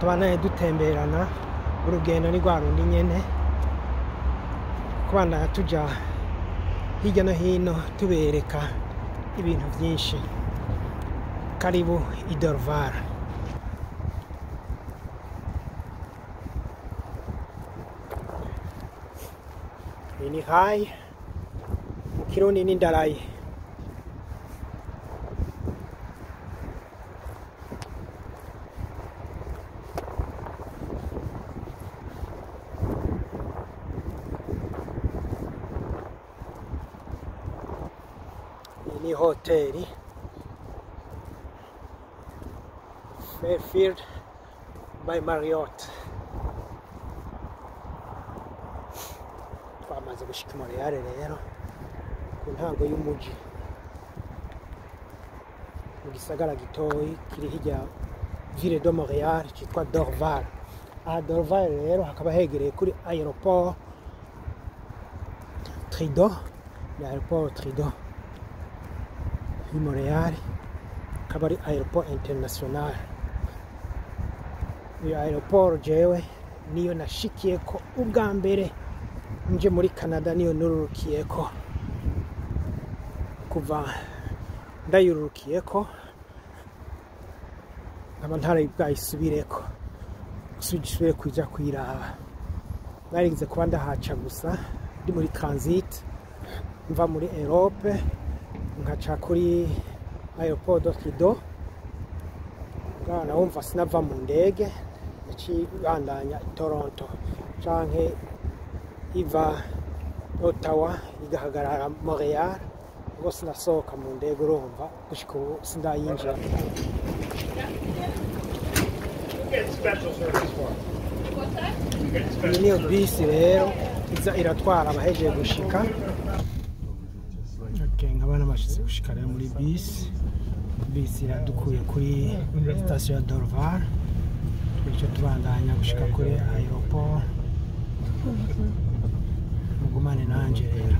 tubanaye dutemberana urugendo ni rwa rundi nyene kubandanya tuja hirya no hino tubereka ibintu byinshi karibu idorvara iyi ni hayi mu kirundi ni ndaraye iyi ni hoteli fairfield by marriott twamaze gushika i Montreal rero ku ntango y'umuji mu gisagara gitoyi kiri hirya ville de Montreal cyitwa Dorval aha Dorval rero hakaba hegereye kuri aeroport Trido ni aeroport Trido y'i Montreal akaba ari aeroport international iyo aeroport jewe niyo nashikiyeko ubwa mbere nje muri canada niyo nururukiyeko kuva ndayururukiyeko nkaba ntari bwayisubireko gusubire kuja kuyiraba narigeze kuba ndahaca gusa ndi muri transit mva muri europe nkaca kuri aeroport do kido bwana wumva sinava mu ndege yaciye ibandanya i toronto canke iva otawa igahagarara montreal ubwo sinasohoka mu ndege urumva gushika ubu sindayinjira Get special service for it. iyi niyo bisi rero iza iratwara abahejeje gushika Okay, nkaba nabashitse gushika rero muri bisi bisi iradukuye kuri sitasiyo ya dorvar bityo tubandanya gushika kuri aeroport mugumane nanje rero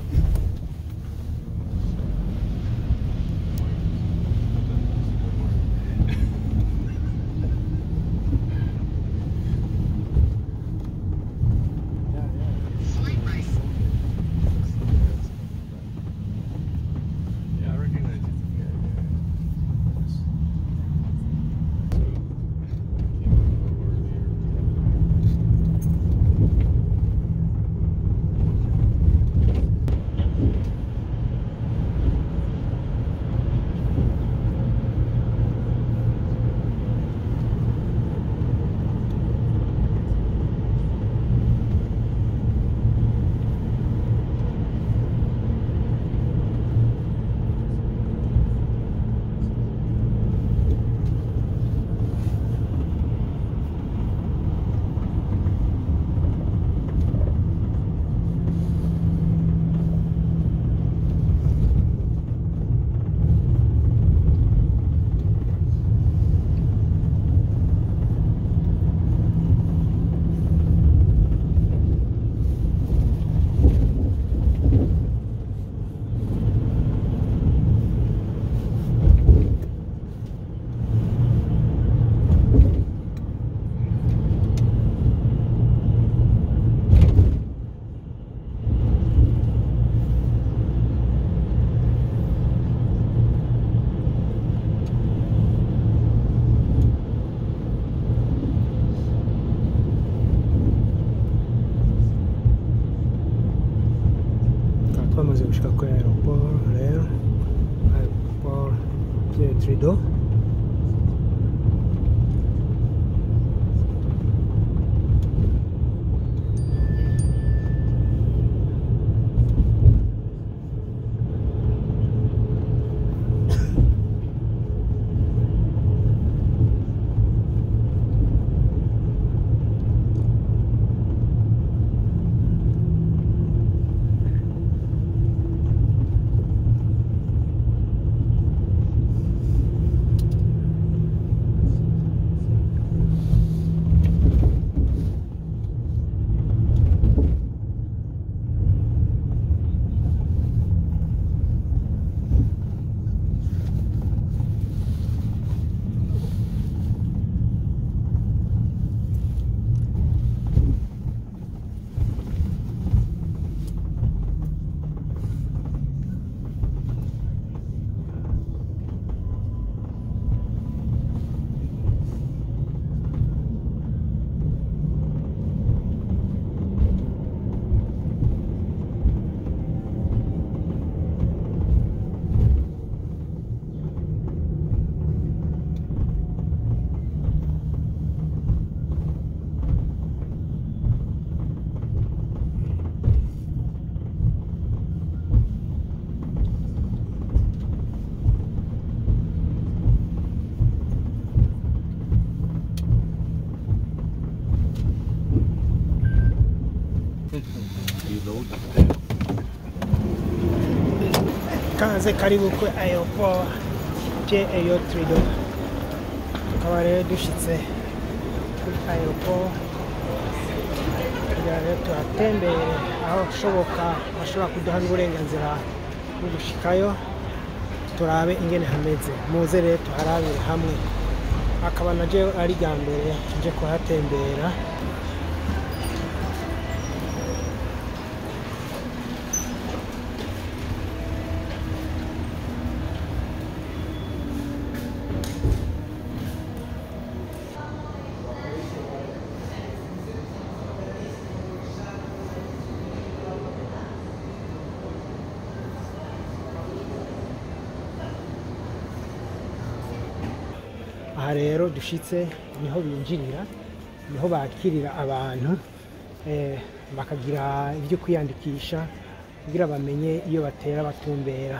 Yeah, I recognize it. Yeah, tukaba twamaze gushika kuri aeroport rero aeroport de Trudeau kaze karibu kuri aeroport je eyo trido tukaba rero dushitse kuri aeroport kugira rero tuhatembere aho ushoboka bashobora kuduha n'uburenganzira bwo gushikayo turabe ingene hameze muze rero tuharabire hamwe akaba na jewe ari rya mbere nje kuhatembera aha rero dushitse niho binjirira niho bakirira abantu eh, bakagira ibyo kwiyandikisha kugira bamenye iyo batera batumbera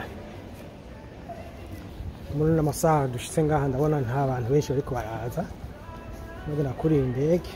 muri ano masaha dushitse ngaha ndabona nta bantu benshi bariko baraza bagera kuri iyi ndege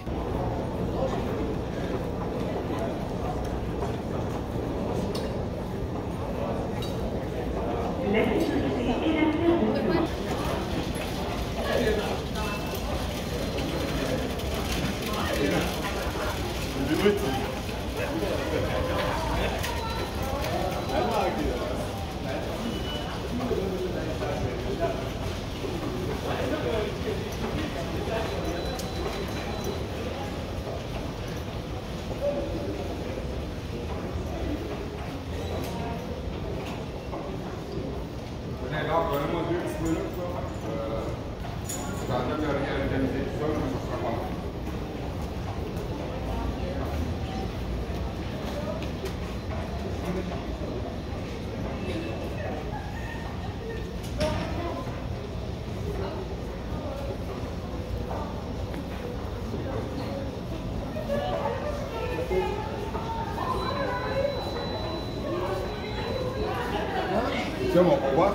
Nee, là, vraiment deux petits minutes, là. Euh, j'entends que rien organiser tout ça, mais ça sera pas mal. Tiens, mon combat.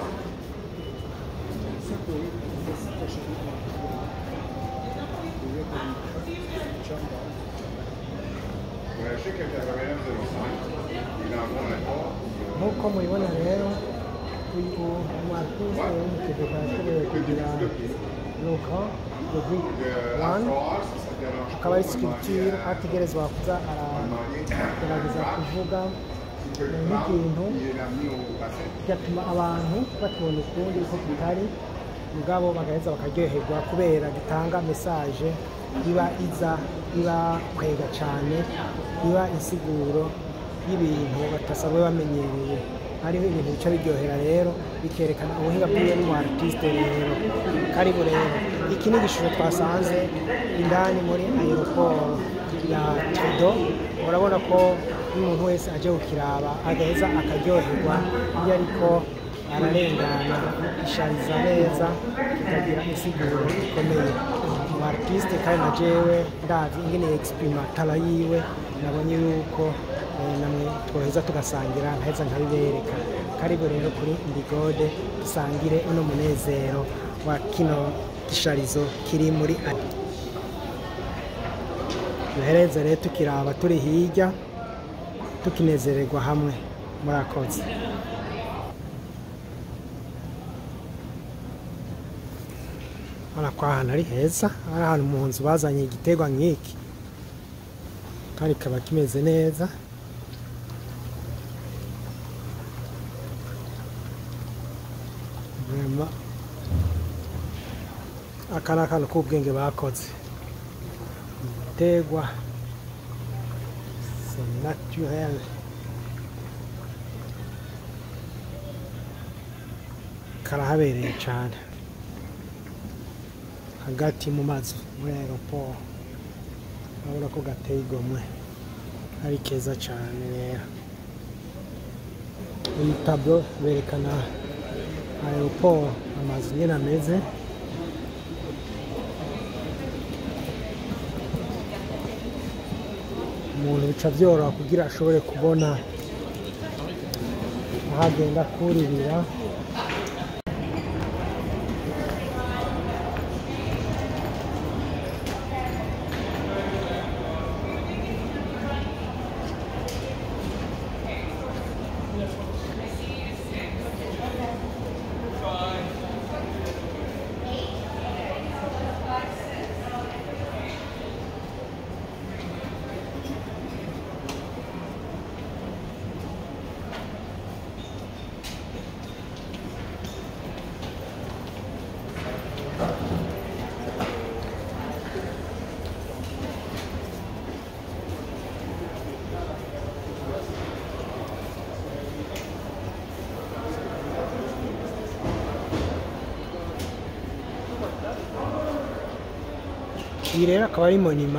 Ouais, je sais que tu avais un 05. Il envoie un pas. nk'uko mubibona rero uyu martise w'umutegeko yashoboye kugira nuko the greek La one phrase, si ça te dérange akaba ari pas, sculpture ategerezwa kuza aragerageza kuvuga nk'ikintu Il est amené au bassin. bigatuma abantu batubona ukundi uko tutari mugabo bagaheza bakaryoherwa kubera gitanga mesaje iba iza iba kwega cyane iba insiguro y'ibintu batasanzwe bamenyereye hariho ibintu bica biryohera rero bikerekana ubuhinga bwiwe n'umu artiste rero karibu rero iki ni igishusho twasanze indani muri aeroport ya Trudeau urabona ko n'umuntu wese aje kukiraba agaheza akaryoherwa iyo ariko ararengana ishariza neza kikagira insiguro ikomeye mu artiste kandi na jewe ndazi ingene exprima tala yiwe nabonye yuko eh, namwe twoheza tugasangira nkaheza nkabibereka karibu rero kuri ndigode dusangire uno munezero wa kino gisharizo kiri muri ati duhereze rero tukiraba turi hirya tukinezererwa hamwe murakoze urabona ko ahantu ari heza ari ahantu mu nzu bazanye igiterwa nk'iki kandi kikaba kimeze neza Vraiment, aka ni akantu k'ubwenge bakoze igiterwa c'est naturel karahabereye cyane hagati mu mazu muri aeroport urabona ko gateye igomwe ari keza cyane rero iyi tablo berekana aeroport amazu nyine ameze umuntu bica byoroha kugira ashobore kubona aho agenda kuririra iyi rero akaba ari monima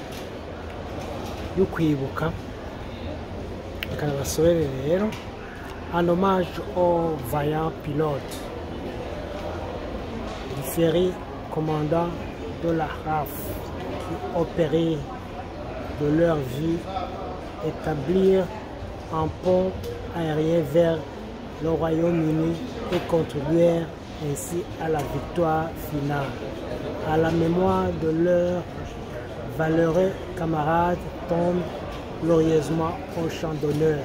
yo kwibuka reka nabasorere rero en hommage au vaillant pilote du ferry commandant de la RAF qui opérait de leur vie établir un pont aérien vers le Royaume-Uni et contribuer ainsi à la victoire finale. À la mémoire de leurs valeureux camarades tombent glorieusement au champ d'honneur.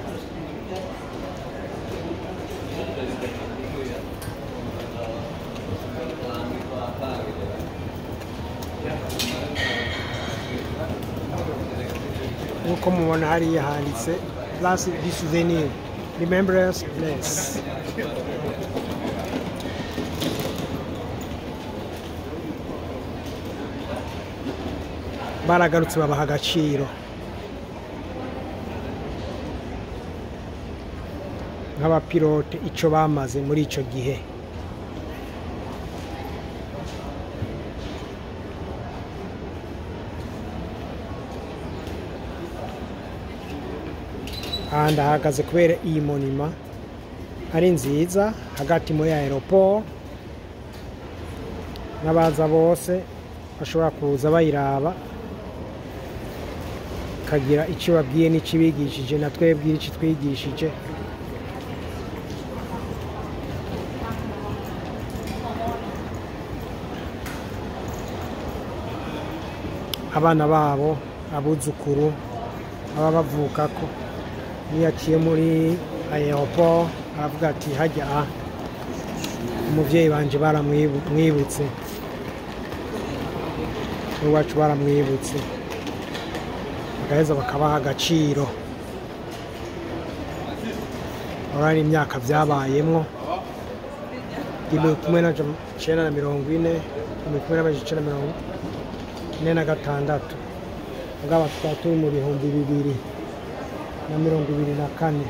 nk'uko mubona hariya handitse place du souvenir remembrance place baragarutse babaha agaciro nk'abapilote icyo bamaze muri icyo gihe aha ndahagaze kubera iyi monima ari nziza hagati muri aeroport n'abaza bose bashobora kuza bayiraba ikagira icyo babwiye n'ikibigishije na twebwe icyo twigishije abana babo abuzukuru baba bavuka ko niyo aciye muri aeroport aravuga ati hajya aha umubyeyi banje baramwibutse n'iwacu baramwibutse bagaheza bakabaha agaciro urabona imyaka byabayemwo igihumbi kimwe na icyenda na mirongo ine igihumbi kimwe n'amajana icyenda na mirongo ine na gatandatu ubwaba tukaba turi mu bihumbi bibiri na mirongo ibiri na kane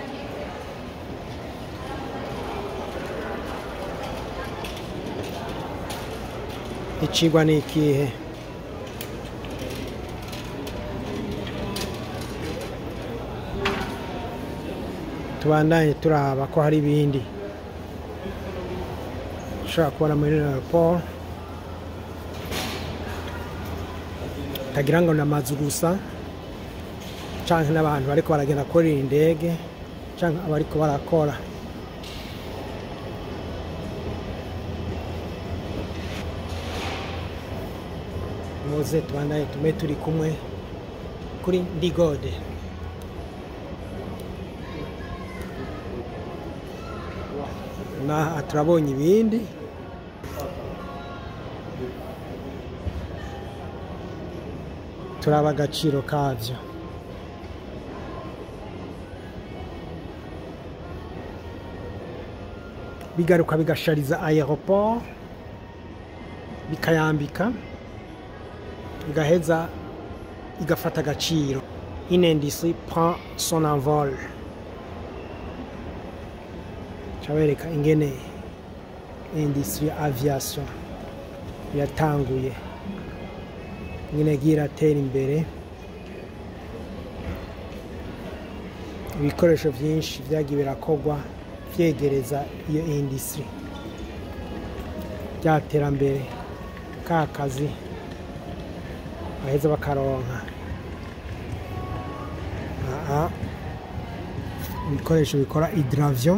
ikigwa ni ikihe tubandanye turaba ko hari ibindi ushobora kubona muri aeroport utagira ngo ni amazu gusa cyangwa n'abantu bariko baragenda kurira indege cyangwa abariko barakora muze tubandanye tume turi kumwe kuri ndigode na turabonye ibindi turaba agaciro kabyo bigaruka bigashariza aeroport bikayambika igaheza igafata agaciro une industrie prend son envol cabereka ingene industrie aviation yatanguye ingene yagiye iratera imbere ibikoresho byinshi byagiye birakorwa byegereza iyo industrie rya terambere ka kazi baheza bakaronka aha ibikoresho bikora hydravion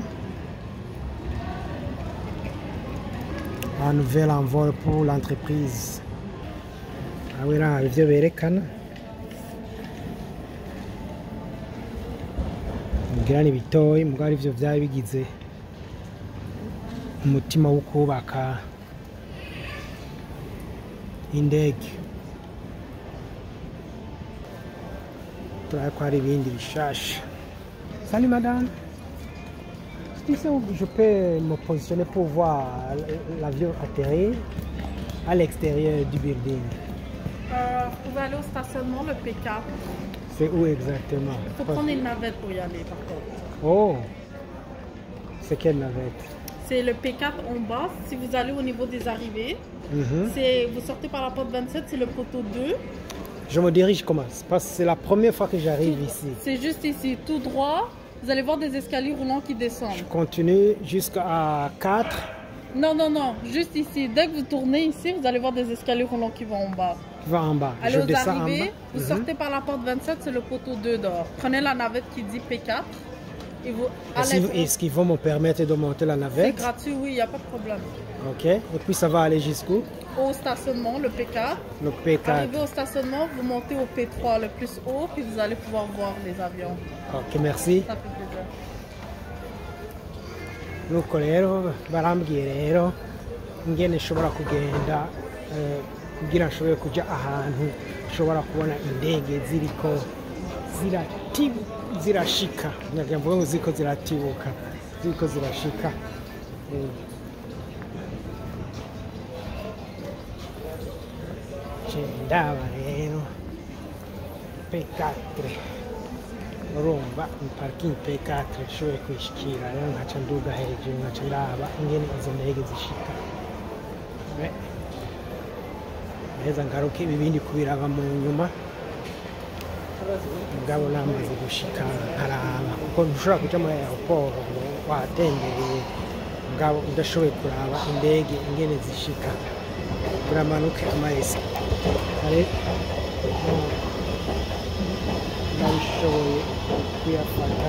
un nouvel envol pour l'entreprise aho iraha ibyo berekana mubwira ni bitoyi mubwo ari byo byari bigize umutima wo kubaka indege turabona ko hari ibindi bishasha sani madame Est-ce que je peux me positionner pour voir l'avion atterrir à l'extérieur du building Euh, vous pouvez aller au stationnement, le P4. C'est où exactement Il faut prendre une navette pour y aller, par contre. Oh C'est quelle navette c'est le P4 en bas. Si vous allez au niveau des arrivées, Mhm. c'est vous sortez par la porte 27, c'est le poteau 2. Je me dirige comment Parce que c'est la première fois que j'arrive ici. C'est juste ici, tout droit. Vous allez voir des escaliers roulants qui Je descendent. continue jusqu'à 4. Non, non, non, juste ici. Dès que vous tournez ici, vous allez voir des escaliers roulants qui vont en bas. qui va en bas. Allez je aux descends en arrivées, bas. vous Mhm. sortez par la porte 27, c'est le poteau 2 d'or. Prenez la navette qui dit P4 et vous Est-ce allez. qu'ils- Est-ce qu'ils vont me permettre de monter la C'est navette gratuit, oui, il n'y a pas de problème. Ok. Et puis ça va aller jusqu'où Au stationnement, le P4. Le P4. Arrivé au stationnement, vous montez au P3 le plus haut, puis vous allez pouvoir voir les avions. Ok, merci. Ça fait plaisir. nuko rero barambwiye rero ingene nshobora kugenda eh, kugira nshobore kujya ahantu nshobora kubona indege ziriko zirati- zirashika nyagira mvuge ngo ziriko ziratibuka ziriko zirashika Eh. Ce ndaba rero P4 urumva ni parikingi P4 nshoboye kwishikira rero nkaca nduga hejuru nkaca ndaba ingene izo ndege zishika Eh. neza ngaruke ibibindi kubiraba mu nyuma mugabo namaze gushika nkaraba kuko ntushobora kuja muri aeroport ngo watembereye mugabo udashoboye kuraba indege ingene zishika uramanuke amaesi kare ndabishoboye kuyafata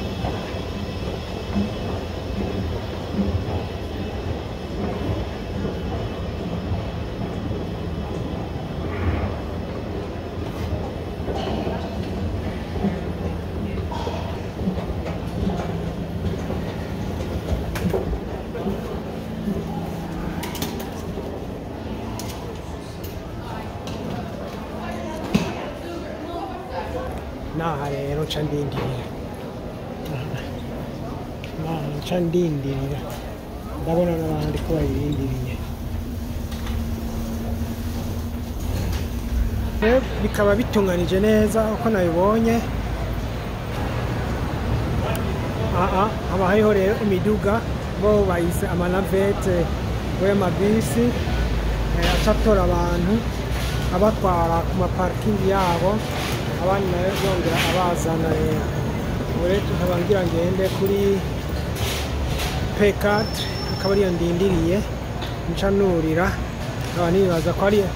naha rero nca ndindirira naha nca ndindirira ndabona n'abandi ko bayirindiriye rero bikaba bitunganije neza uko nabibonye aha haba hariho rero imiduga bo bayise amanavete bo y'amabisi eh, aca atora abantu abatwara ku maparikingi yabo abandi nayo yongera abazana rero ubu rero nkaba ngira ngende kuri P4 akaba ariyo ndindiriye nca nurira nkaba nibaza ko ari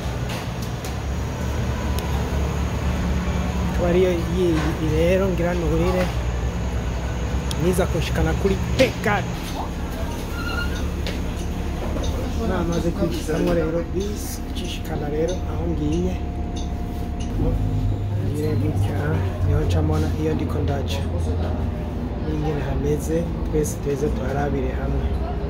akaba ariyo yiyi rero ngira nurire niza kunshikana kuri P4 namaze kwigisamwo rero bisi icishikana rero aho ngiye ngire gutya niho ncamona iyo ndiko ndaca n'ingene hameze twese tuze tuharabire hamwe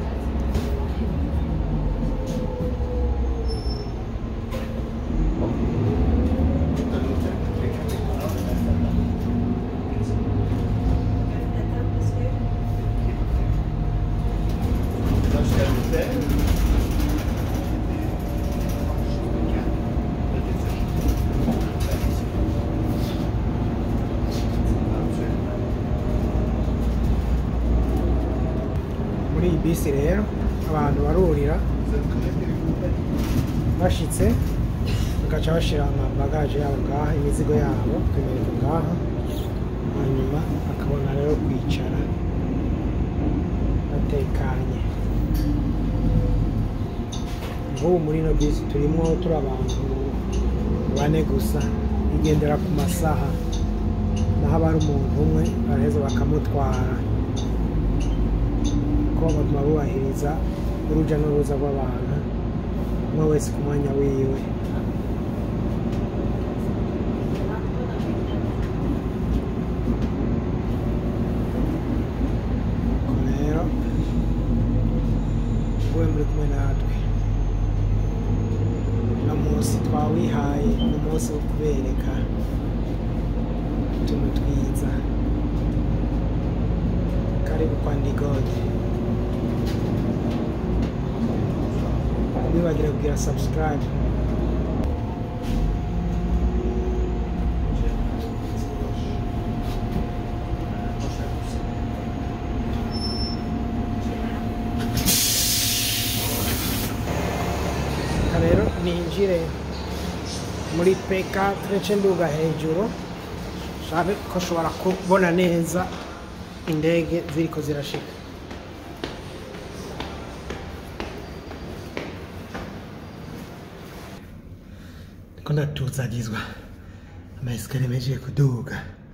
muri iyi bisi rero abantu barurira bashitse bagaca bashira amabagaje yabo ngaha imizigo yabo ikamereka ngaha hanyuma bakabona rero kwicara batekanye nk'ubu muri ino bisi turimo turi abantu bane gusa igendera ku masaha naho aba ari umuntu umwe baraheza bakamutwara ko baguma bubahiriza urujya n'uruza rw'abantu umwe wese ku mwanya wiwe Ubwo rero wowe muri kumwe natwe uno munsi twawihaye ni umunsi wo kubereka utuntu twiza karibu kwa ndigode ntibibagire kugira subscribe ninjire muri P4 nce nduga hejuru shabe ko nshobora kubona neza indege ziriko zirashika ndiko ndatuzagizwa amayesikariye mejeje kuduga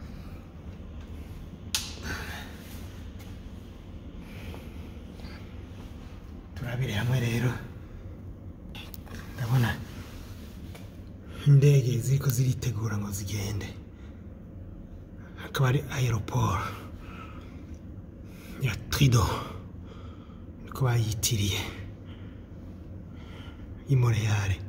turabire hamwe rero ndabona indege ziriko ziritegura ngo zigende hakaba ari aeroport ya trido niko bayitiriye y'imoreyare